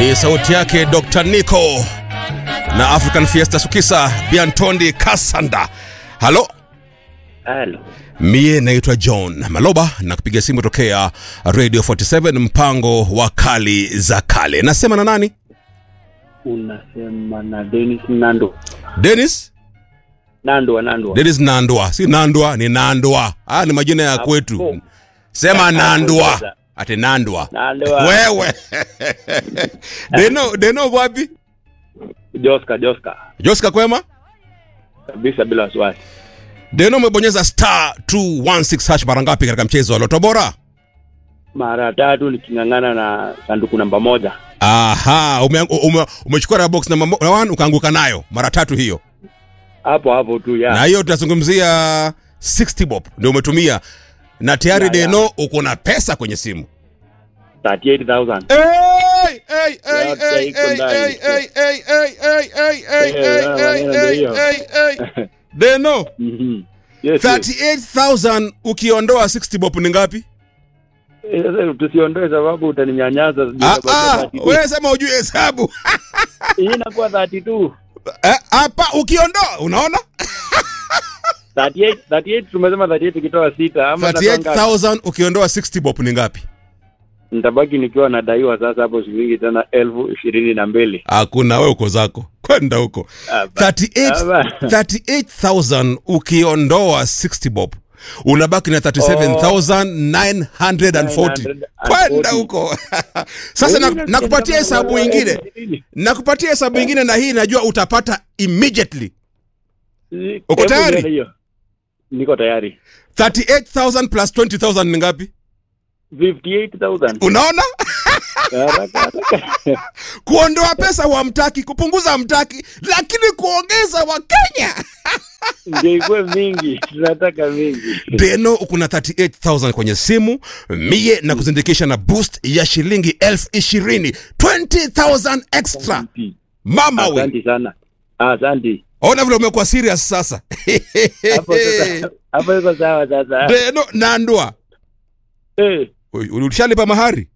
Ni sauti yake Dr. Nico na African Fiesta Sukisa Biantondi Kasanda. Halo, Halo. mie naitwa John Maloba na kupiga simu tokea Radio 47 mpango wa kali za kale. Nasema na nani? Unasema na Dennis Nando. Dennis? Nandwa Nandwa. Dennis Nandwa, si Nandwa, ni Nandwa. Ah, ni majina ya kwetu. Hapo. Sema Nandwa. sasa. Ati Nandwa. Nandwa. Wewe. Deno, Deno uko wapi? Joska Joska. Joska kwema? Kabisa bila wasiwasi. Deno umebonyeza star 216 hash mara ngapi katika mchezo wa Loto Bora? Mara tatu niking'ang'ana na sanduku namba moja. Aha, ume, ume, umechukua raha box namba 1 ukaanguka nayo mara tatu hiyo. Hapo hapo tu ya. Na hiyo tunazungumzia 60 bob ndio umetumia na tayari Ya, ya. Deno uko na pesa kwenye simu. 38,000. Hey, hey, hey, Yote hey, iko hey, ndani. hey, hey, hey, hey, hey, hey, hey, Eh, hey, wewe, hey, ndio hey, hiyo. hey, hey. Deno, Mhm. Yes. yes. 38,000 ukiondoa 60 bob ni ngapi? Eh, Sasa tusiondoe sababu utaninyanyasa. sijui Ah, itakuwa ah, 32. wewe sema ujue hesabu. Hii inakuwa 32. Eh, Hapa ukiondoa unaona? 38 38 tumesema 38 ikitoa sita ama itakuwa ngapi? 38,000 ukiondoa 60 bob ni ngapi? Nitabaki nikiwa nadaiwa sasa hapo shilingi tena elfu ishirini na mbili. Hakuna, wewe uko zako. Kwenda huko. Hapa. 38 Hapa. 38,000 ukiondoa 60 bob unabaki na 37,940 kwenda huko sasa na- nakupatia hesabu ingine nakupatia hesabu ingine na hii najua utapata immediately Uko Hebu tayari? nione hiyo. Niko tayari. 38,000 plus 20,000 ni ngapi 58,000. unaona Haraka haraka. kuondoa pesa wamtaki kupunguza hamtaki lakini kuongeza wakenya Ndio ikuwe mingi. Tunataka mingi. deno uko na 38000 kwenye simu mie na kuzindikisha na boost ya shilingi elfu ishirini 20000 extra mama we Asante sana. Asante. ona vile umekuwa serious sasa Hapo sasa. Hapo iko sawa sasa. deno nandwa Eh, ulishalipa mahari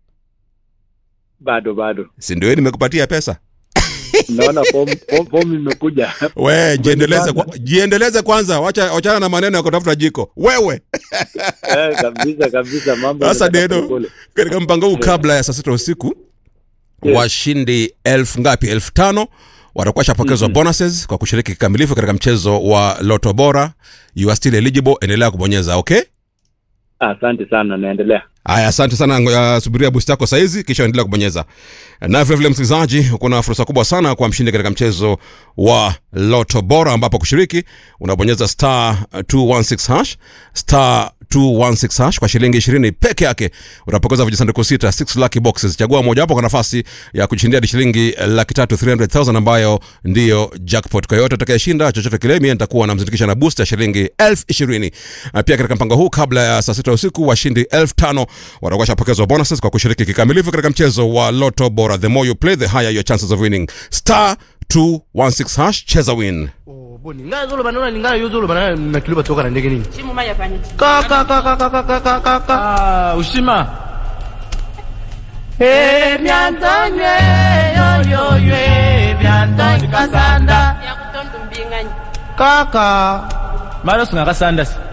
bado bado. si ndio nimekupatia pesa Naona form form- form imekuja. we jiendeleze, kwa, jiendeleze kwanza wacha wachana na maneno ya kutafuta jiko wewe Eh, kabisa kabisa mambo. sasa yanataka deno pole. katika mpango huu kabla ya saa sita usiku Yes. washindi elfu ngapi elfu tano watakuwa shapokezwa bonuses kwa kushiriki kikamilifu katika mchezo wa loto bora you are still eligible endelea kubonyeza okay Asante sana naendelea. haya asante sana ngoja subiria boost yako saizi kisha endelea kubonyeza na vilevile msikilizaji kuna fursa kubwa sana kwa mshindi katika mchezo wa loto bora ambapo kushiriki unabonyeza star 216 hash star 216 hash kwa shilingi 20 peke yake utapokeza vijisanduku sita 6 lucky boxes chagua mojawapo kwa nafasi ya kushindia hadi shilingi laki tatu 300000 ambayo ndiyo jackpot kwa yote atakayeshinda chochote kile mie nitakuwa namzindikisha na boost ya shilingi elfu ishirini Na pia katika mpango huu kabla ya saa sita usiku washindi elfu tano watakuwa shapokezwa bonuses kwa kushiriki kikamilifu katika mchezo wa loto bora the more you play the higher your chances of winning star 216 hash cheza win Oh, boni nga zoloba naona ninga yo zoloba na na kilo batoka na ndenge nini simu mai afanyiki ka ka ka ka ka ka ka ka ka ka Ah, ushima eh miantanye yo yo yo eh miantanye kasanda ya kutonda umbinganyi kaka mara sungakasanda si